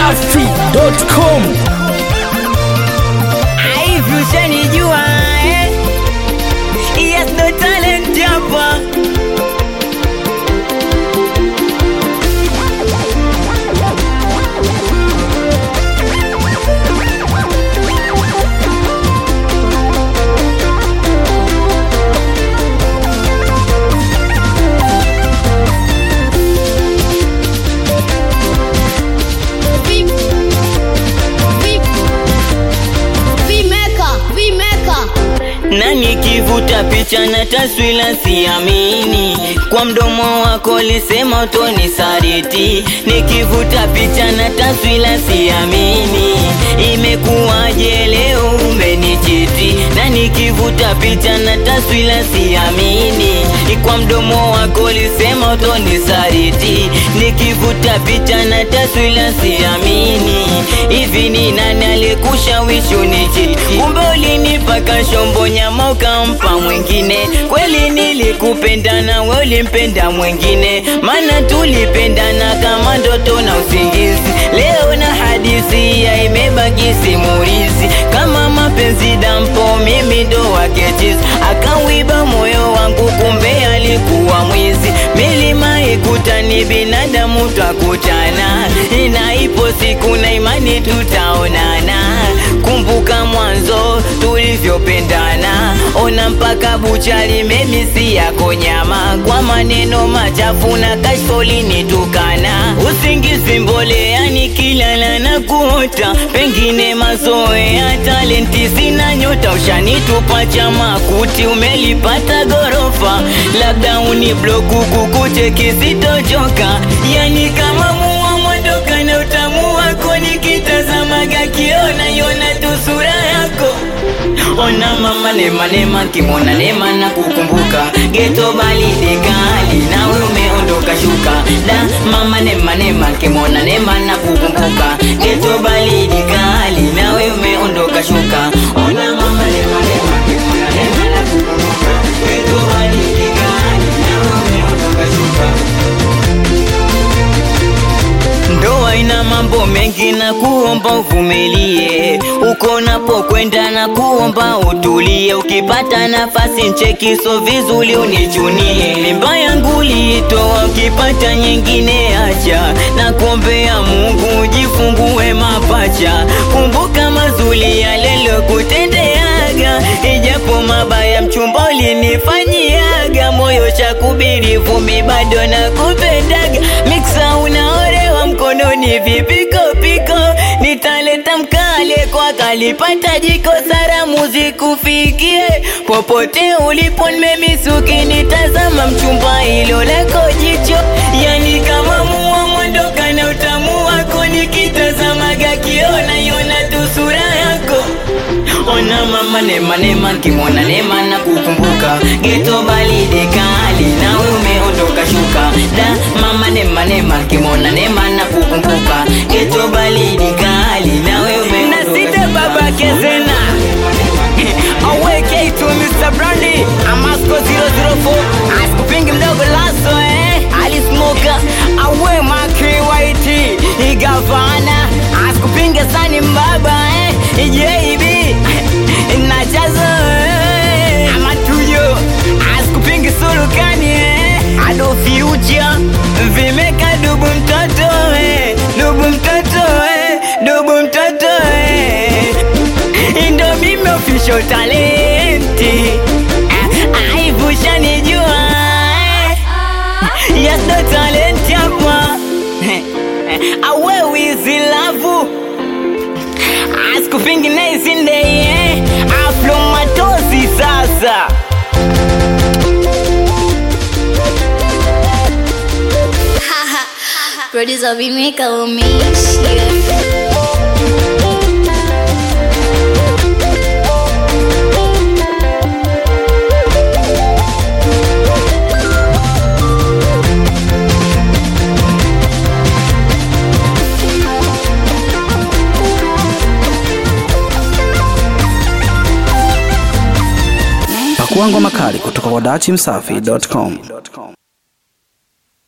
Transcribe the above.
dachimsafi.com Hivi ushanijua eh? Yes, no talent hapa Vimeka, vimeka. na nikivuta picha na taswira siamini, kwa mdomo wako lisema utonisaliti. Nikivuta picha na taswira siamini, imekuwaje leo umenichiti? Na nikivuta picha na taswira siamini, kwa mdomo wako lisema utonisaliti. Nikivuta picha na taswira siamini, hivi ni nani aliyekushawishi unichiti? Kumbe ulinipaka shombo nyama ukampa mwingine. Kweli nilikupenda na we ulimpenda mwingine, maana tulipendana kama ndoto na usingizi. Leo na hadithi ya imebaki simulizi, kama mapenzi dampo, mimi ndo wake chizi. Akawiba moyo wangu, kumbe alikuwa mwizi. Milima ikutani, binadamu twakutana, na ipo siku na imani tutaonana. Kumbuka mwanzo tulivyopendana, ona mpaka buchali memisi yako nyama, kwa maneno machafu na kashfa ulinitukana. Usingizi mbolea nikilala na kuota, pengine mazoea, talenti sina nyota, ushanitupa cha makuti, umelipata gorofa, labda unibloku kukute kisitochoka, yani kama mua mondoka na utamu wako, nikitazamaga kiona yona tu sura yako Ona mama nema nema kimona nema na kukumbuka geto balidi kali nawe umeondoka shuka da mama nema nema kimona nema na kukumbuka geto balidi kali nawe umeondoka shuka Ona mama nema nema kimona nema na kukumbuka geto balidi kali nawe umeondoka shuka Ndoa ina mambo mengi na kuomba uvumilie, uko napokwenda na kuomba utulie. Ukipata nafasi ncheki, so vizuri unichunie. Mimba yangu liitoa, ukipata nyingine acha, na kuombea Mungu jifungue mapacha. Kumbuka mazuri yale kutendeaga, ijapo mabaya mchumba ulinifanyiaga, moyo cha kubiri vumbi bado nakupendaga, miksa unaorewa mkononi vipiko piko, nitaleta mkale kwa kalipata jiko, salamu zikufikie popote ulipo, nimemisuki nitazama mchumba hilo lako jicho, yani kama mua mondoka na utamu wako, nikitazamaga kiona yona tu sura yako Ona mama nema nema kimona nema na kukumbuka geto balide kali nawe umeondoka shuka da mama nema nema kimona nema na kukumbuka geto balide kali nawe umeondoka na sita baba kezena aweke tu Mr. Brandy Amasco 004 asikupingi mdogo laso eh alismoka awe makri white igavana asikupinge sani mbaba eh JB nachazo eh amatuyo asikupingi sulukani eh ado future vimeka dubu mtoto eh dubu mtoto eh dubu mtoto eh ndo mimi official talenti aivusha nijua yes no talent hapa awe wizi lavu asikupingi naisindeye aflo matozi sasa Producer Vimeka umeishia. Pakua ngoma kali kutoka kwa dachimsafi.com.